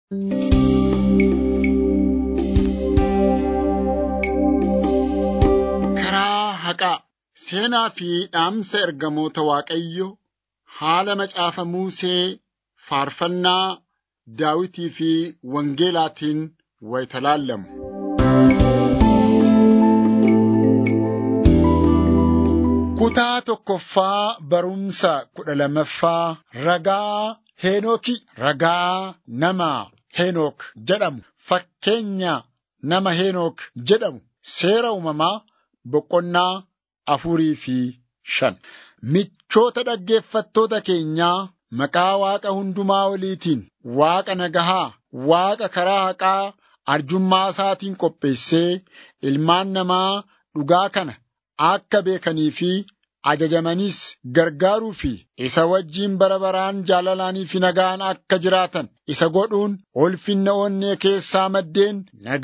Karaa haqaa seenaa fi dhaamsa ergamoota Waaqayyo haala macaafa Musee faarfannaa Daawitii fi Wangeelaatiin wayita laallamu. Kutaa tokkoffaa barumsa kudha lammaffaa ragaa Heenooki ragaa nama Heenook jedhamu fakkeenya nama Heenook jedhamu seera uumamaa boqonnaa afurii fi shan. Michoota dhaggeeffattoota keenyaa maqaa Waaqa hundumaa oliitiin Waaqa nagahaa, Waaqa karaa haqaa arjummaa isaatiin qopheessee ilmaan namaa dhugaa kana akka beekanii fi ajajamanis gargaaruu fi isa wajjiin bara baraan jaalalaanii fi nagaan akka jiraatan isa godhuun ulfinna onnee keessaa maddeen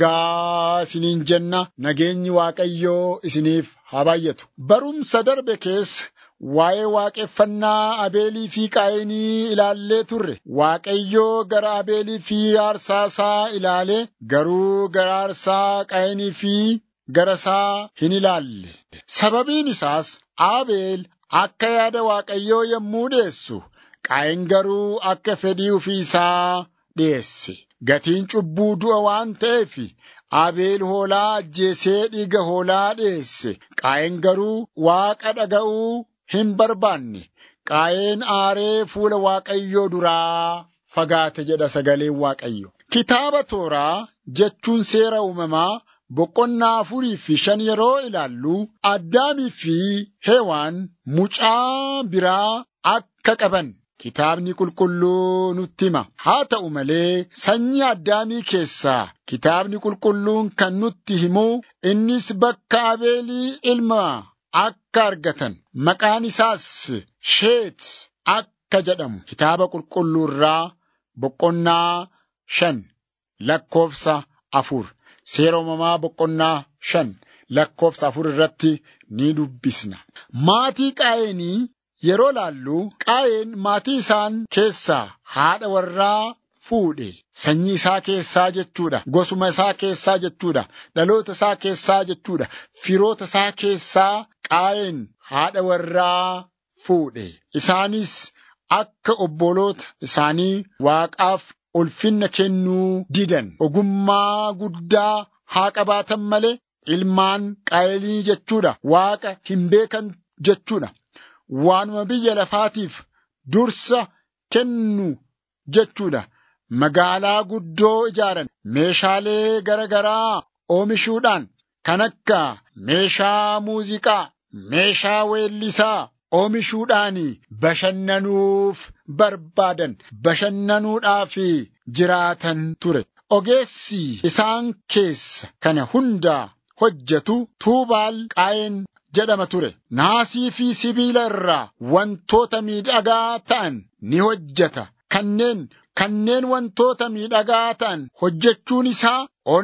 nagaa isiniin jenna nageenyi Waaqayyoo isiniif haa baay'atu. Barumsa darbe keessa waa'ee waaqeffannaa Abeelii fi Qaayinii ilaallee turre. Waaqayyoo gara Abeelii fi aarsaa isaa ilaalee garuu gara aarsaa Qaayinii fi gara isaa hin ilaalle. Sababiin isaas Abeel akka yaada Waaqayyoo yommuu dhiyeessu, Qaayin garuu akka fedhii ofii isaa dhiyeesse. Gatiin cubbuu du'a waan ta'eef Abeel hoolaa ajjeesee dhiiga hoolaa dhiyeesse. Qaayin garuu Waaqa dhaga'uu hin barbaanne. Qaayeen aaree fuula Waaqayyoo duraa fagaate jedha sagaleen Waaqayyo. Kitaaba tooraa jechuun seera uumamaa boqonnaa afurii fi shan yeroo ilaallu Addaamii fi Heewaan mucaa biraa akka qaban kitaabni qulqulluu nutti hima. Haa ta'u malee sanyii Addaamii keessaa kitaabni qulqulluun kan nutti himu innis bakka Abeelii ilma akka argatan maqaan isaas Sheet akka jedhamu kitaaba qulqulluu irraa boqonnaa shan lakkoofsa afur. Seera uumamaa boqonnaa shan lakkoofsa afur irratti ni dubbisna. Maatii Qaayeenii yeroo laallu Qaayeen maatii isaan keessaa haadha warraa fuudhe. Sanyii isaa keessaa jechuudha. Gosuma isaa keessaa jechuudha. Dhaloota isaa keessaa jechuudha. Firoota isaa keessaa Qaayeen haadha warraa fuudhe. Isaanis akka obboloota isaanii Waaqaaf ulfinna kennuu didan ogummaa guddaa haa qabaatan malee ilmaan qaayinii jechuudha waaqa hin beekan jechuudha waanuma biyya lafaatiif dursa kennu jechuudha magaalaa guddoo ijaaran meeshaalee gara garaa oomishuudhaan kan akka meeshaa muuziqaa meeshaa weellisaa oomishuudhaan bashannanuuf barbaadan bashannanuudhaaf jiraatan ture. Ogeessi isaan keessa kana hundaa hojjetu Tuubaal Qaayeen jedhama ture. Naasii fi sibiila irraa wantoota miidhagaa ta'an ni hojjeta. Kanneen kanneen wantoota miidhagaa ta'an hojjechuun isaa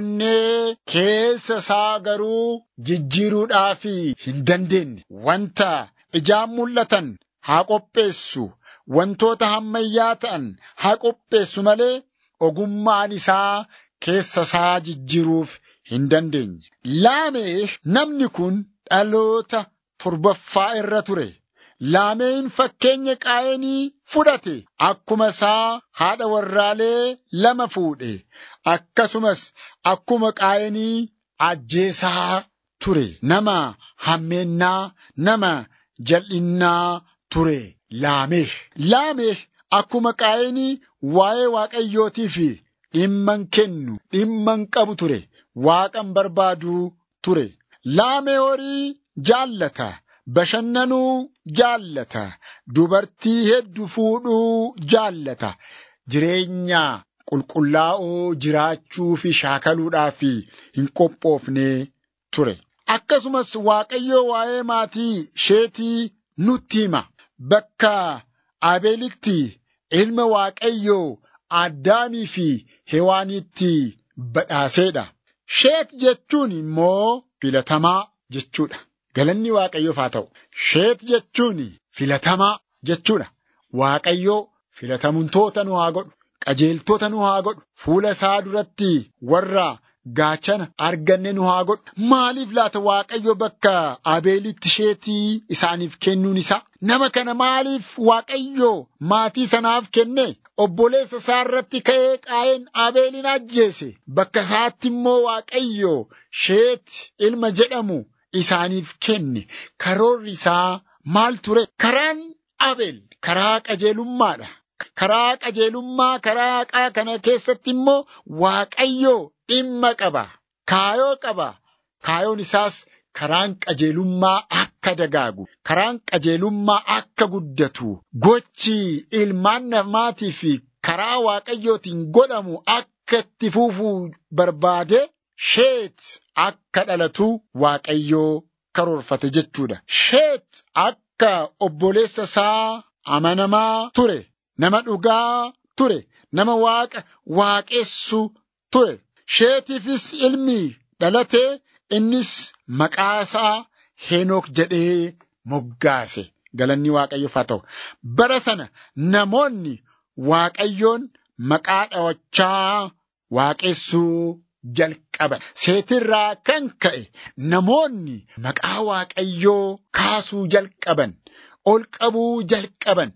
onnee keessa isaa garuu jijjiiruudhaaf hin dandeenye. Wanta ijaan mul'atan haa qopheessu. Wantoota hammayyaa ta'an haa qopheessu malee ogummaan isaa keessa isaa jijjiiruuf hin dandeenye. Laamee namni kun dhaloota torbaffaa irra ture. Laameen fakkeenya qaayinii fudhate akkuma isaa haadha warraalee lama fuudhe akkasumas akkuma qaayinii ajjeesaa ture nama hammeennaa nama jal'innaa ture laamee. Laamee akkuma qaayinii waa'ee waaqayyootiif dhimman kennu dhimman qabu ture waaqan barbaaduu ture. Laamee horii jaallata. Bashannanuu jaallata. Dubartii hedduu fuudhuu jaallata. Jireenya qulqullaa'oo jiraachuu fi shaakaluudhaaf hin qophoofne ture. Akkasumas Waaqayyoo waa'ee maatii sheetii nutti hima. Bakka Abeelitti ilma Waaqayyoo Addaamii fi Hewaanitti badhaaseedha. Sheet jechuun immoo filatamaa jechuudha. Galanni Waaqayyoof haa ta'u. Sheet jechuun filatamaa jechuudha. Waaqayyoo filatamtoota nu haa godhu. qajeeltota nu haa godhu fuula isaa duratti warra gaachana arganne nu haa godhu maaliif laata waaqayyo bakka abeelitti isheetii isaaniif kennuun isaa nama kana maaliif waaqayyo maatii sanaaf kenne obboleessa isaa irratti ka'ee qaa'een abeelin ajjeese bakka isaatti immoo waaqayyo sheeti ilma jedhamu isaaniif kenne karoorri isaa maal ture karaan abeel karaa qajeelummaadha karaa qajeelummaa karaa haqaa kana keessatti immoo waaqayyo dhimma qaba kaayoo qaba kaayoon isaas karaan qajeelummaa akka dagaagu karaan qajeelummaa akka guddatu gochi ilmaan namaatii fi karaa waaqayyootiin godhamu akka itti fufuu barbaade sheet akka dhalatu waaqayyoo karoorfate jechuudha. Sheet akka obboleessa isaa amanamaa ture, nama dhugaa ture, nama waaqa waaqessu ture. Sheetiifis ilmi dhalatee innis maqaa isaa Henook jedhee moggaase. Galanni Waaqayyoof haa ta'u. Bara sana namoonni Waaqayyoon maqaa dhawachaa waaqessuu jalqaban. Seetirraa kan ka'e namoonni maqaa Waaqayyoo kaasuu jalqaban. Ol qabuu jalqaban,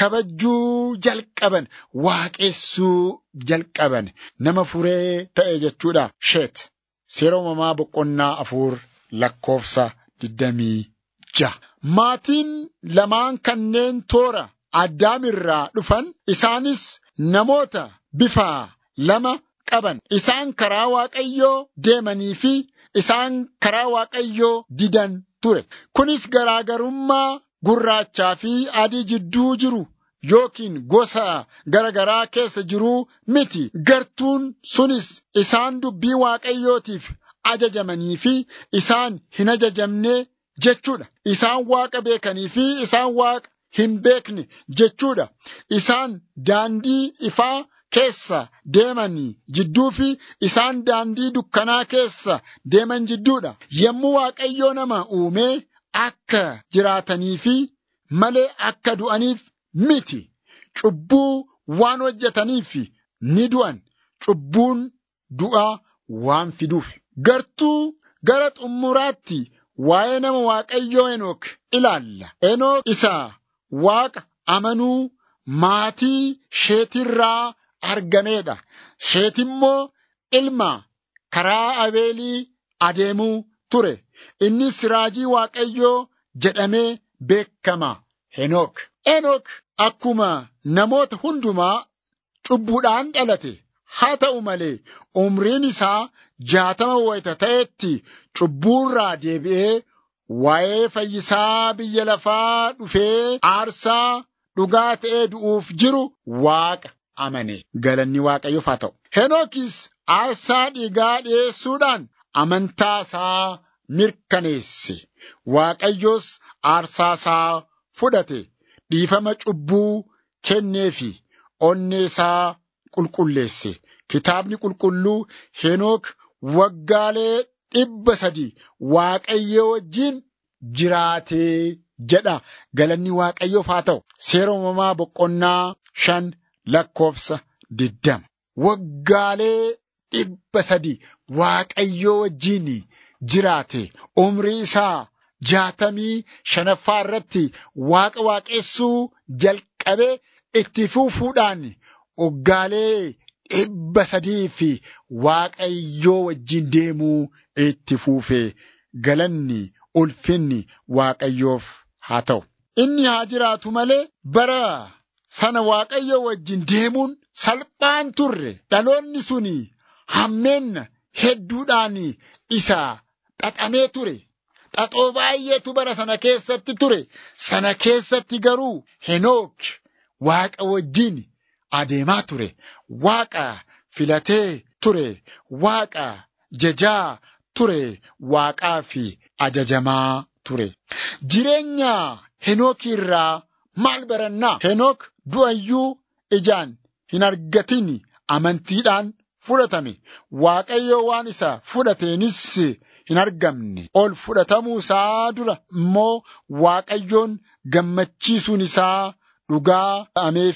kabajuu jalqaban, waaqessuu jalqaban. Nama furee ta'e jechuudha. Sheet. Seera uumamaa boqonnaa afur lakkoofsa digdamii ja'a. Maatiin lamaan kanneen toora addaamirraa dhufan isaanis namoota bifa lama qaban. Isaan karaa Waaqayyoo deemanii fi isaan karaa Waaqayyoo didan ture. Kunis garaagarummaa gurraachaa fi adii jidduu jiru yookiin gosa garagaraa keessa jiruu miti. Gartuun sunis isaan dubbii Waaqayyootiif ajajamanii fi isaan hin ajajamne jechuudha. Isaan Waaqa beekanii fi isaan Waaqa hin beekne jechuudha. Isaan daandii ifaa keessa deemanii jidduu fi isaan daandii dukkanaa keessa deeman jidduudha. Yommuu Waaqayyoo nama uumee akka jiraatanii fi malee akka du'aniif miti. Cubbuu waan hojjetaniif ni du'an. Cubbuun du'a waan fiduuf. Gartuu gara xumuraatti waa'ee nama Waaqayyoo Enook ilaalla. Enook isa Waaqa amanuu maatii sheetirraa argameedha. Sheet immoo ilma karaa Abeelii adeemuu ture. Innis raajii Waaqayyoo jedhamee beekama. Henook. Enook akkuma namoota hundumaa cubbuudhaan dhalate. Haa ta'u malee umriin isaa jaatama wayita ta'etti cubbuurraa deebi'ee waa'ee fayyisaa biyya lafaa dhufee aarsaa dhugaa ta'ee du'uuf jiru Waaqa amane. Galanni Waaqayyoof haa ta'u. Henookis aarsaa dhiigaa dhi'eessuudhaan amantaa isaa mirkaneesse. Waaqayyos aarsaa isaa fudhate. Dhiifama cubbuu kenneefi onnee isaa qulqulleesse. Kitaabni qulqulluu Henook waggaalee dhibba sadi Waaqayyo wajjin jiraatee jedha. Galanni Waaqayyoof haa ta'u. Seera uumamaa boqonnaa shan lakkoofsa diddama. Waggaalee dhibba sadi Waaqayyo wajjin jiraate. Umrii isaa jaatamii shanaffaa irratti Waaqa waaqessuu jalqabee itti fufuudhaan waggaalee dhibba sadii fi Waaqayyoo wajjin deemuu itti fufe galanni ulfinni Waaqayyoof haa ta'u. Inni haa jiraatu malee bara sana Waaqayyoo wajjin deemuun salphaan turre dhaloonni suni hammeenna hedduudhaan isa xaxamee ture. Xaxoo baay'eetu bara sana keessatti ture. Sana keessatti garuu Henook Waaqa wajjin adeemaa ture. Waaqa filatee ture. Waaqa jajaa ture. Waaqaa fi ajajamaa ture. Jireenya Henook irraa maal barannaa? Henook du'ayyuu ijaan hin argatin amantiidhaan fudhatame. Waaqayyo waan isa fudhateenis hin argamne. Ol fudhatamuu isaa dura immoo Waaqayyoon gammachiisuun isaa dhugaa ta'ameefi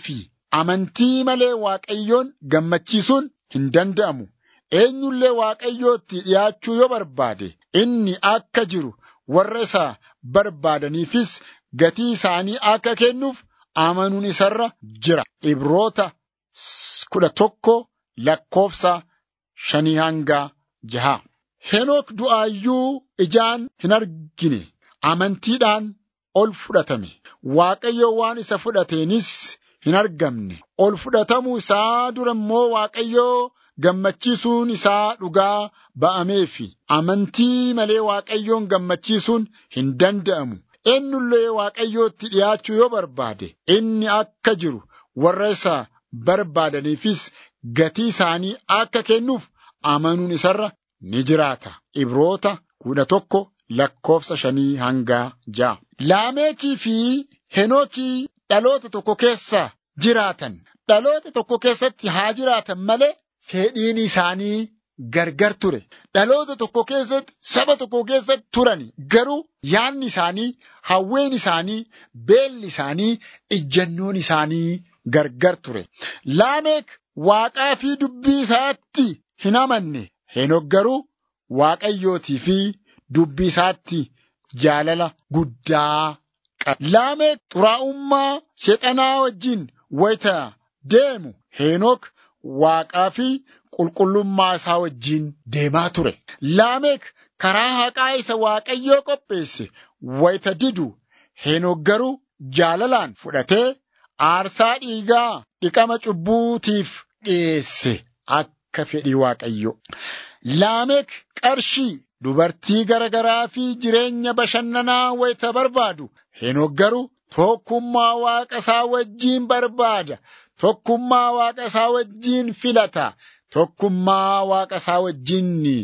Amantii malee Waaqayyoon gammachiisuun hin danda'amu. Eenyullee Waaqayyootti dhiyaachuu yoo barbaade inni akka jiru warra isa barbaadaniifis gatii isaanii akka kennuuf amanuun isarra jira. Ibroota kudha tokko lakkoofsa shanii hanga jaha. Henook du'aayyuu ijaan hin argine amantiidhaan ol fudhatame. Waaqayyo waan isa fudhateenis hin argamne. Ol fudhatamuu isaa dura immoo Waaqayyoo gammachiisuun isaa dhugaa ba'ameefi amantii malee Waaqayyoon gammachiisuun hin danda'amu. Eenyullee Waaqayyootti dhiyaachuu yoo barbaade inni akka jiru warra isa barbaadaniifis gatii isaanii akka kennuuf amanuun isarra ni jiraata. Ibroota kudha tokko lakkoofsa shanii hanga ja'a. Laameekii fi Henookii dhaloota tokko keessa jiraatan. Dhaloota tokko keessatti haa jiraatan malee fedhiin isaanii gargar ture. Dhaloota tokko keessatti saba tokko keessatti turan garuu yaanni isaanii, hawween isaanii, beelli isaanii, ijjannoon isaanii gargar ture. Laameek waaqaa fi dubbii isaatti hin amanne. Henook garuu waaqayyootii fi dubbii isaatti jaalala guddaa qaba. Laameek xuraa'ummaa seexanaa wajjin wayita deemu Henook waaqaa fi qulqullummaa isaa wajjin deemaa ture. Laameek karaa haqaa isa waaqayyoo qopheesse wayita didu Henook garuu jaalalaan fudhatee aarsaa dhiigaa dhiqama cubbuutiif dhiyeesse akka fedhii waaqayyo. Laameek qarshii dubartii garagaraa fi jireenya bashannanaa wayita barbaadu Henook garuu tokkummaa waaqa isaa wajjiin barbaada. Tokkummaa waaqa isaa wajjiin filata. Tokkummaa waaqa isaa wajjiin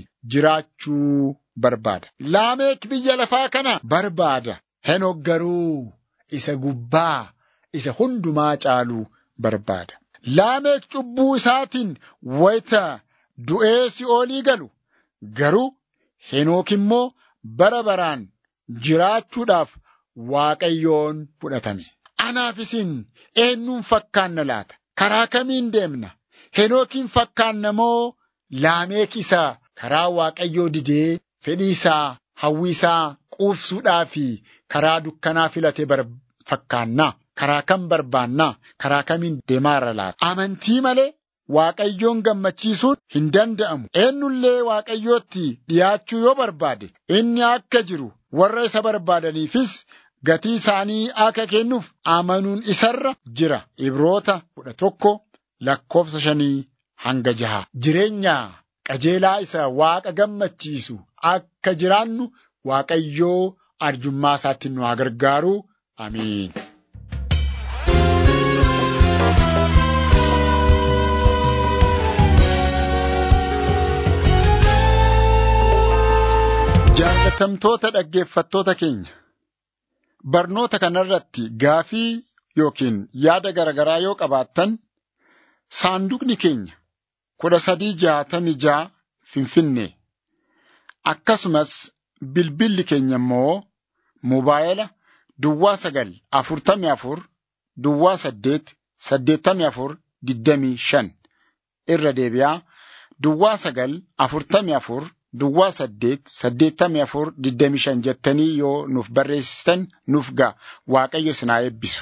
jiraachuu barbaada. Laameek biyya lafaa kana barbaada. Henook garuu isa gubbaa isa hundumaa caalu barbaada. Laameek cubbuu isaatiin wayita du'ee si'oolii galu garuu Henook immoo bara baraan jiraachuudhaaf Waaqayyoon fudhatame. Anaaf isin eenyuun fakkaanna laata? Karaa kamiin deemna? Henookiin fakkaanna moo laameek isaa karaa Waaqayyoo didee fedhii isaa hawwii isaa quufsuudhaa fi karaa dukkanaa filatee fakkaannaa? Karaa kam barbaannaa? Karaa kamiin deemaarra laata? Amantii malee Waaqayyoon gammachiisuun hin danda'amu. Eenyullee Waaqayyootti dhiyaachuu yoo barbaade inni akka jiru warra isa barbaadaniifis gatii isaanii akka kennuuf amanuun isarra jira. Ibroota kudha tokko lakkoofsa shanii hanga jaha. Jireenya qajeelaa isa Waaqa gammachiisu akka jiraannu Waaqayyoo arjummaa isaatti nu haa gargaaru. Amiin. Jaalatamtoota dhaggeeffattoota keenya barnoota kanarratti gaafii yookiin yaada garaagaraa yoo qabaattan saanduqni keenya kudha sadii jaatamii jaa finfinnee akkasumas bilbilli keenya immoo mobaayila duwwaa sagal afurtamii afur duwwaa saddeet saddeettamii afur digdamii shan irra deebi'aa duwwaa sagal afurtamii afur duwwaa saddeet saddeettamii afur digdamii shan jettanii yoo nuuf barreessitan nuuf ga'a waaqayyo sinaa eebbisu.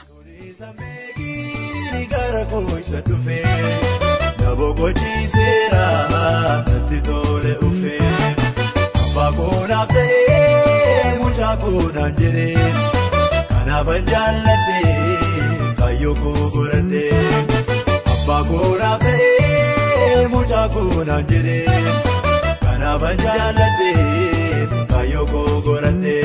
Natti tole ufee abbaa koonaaf ta'ee mucaa koonaan jedhee kanaafan jaalladhee kaayyoo koo godhadhee abbaa koonaaf ta'ee mucaa koonaan jedhee kanaafan jaalladhee kaayyoo koo godhadhee.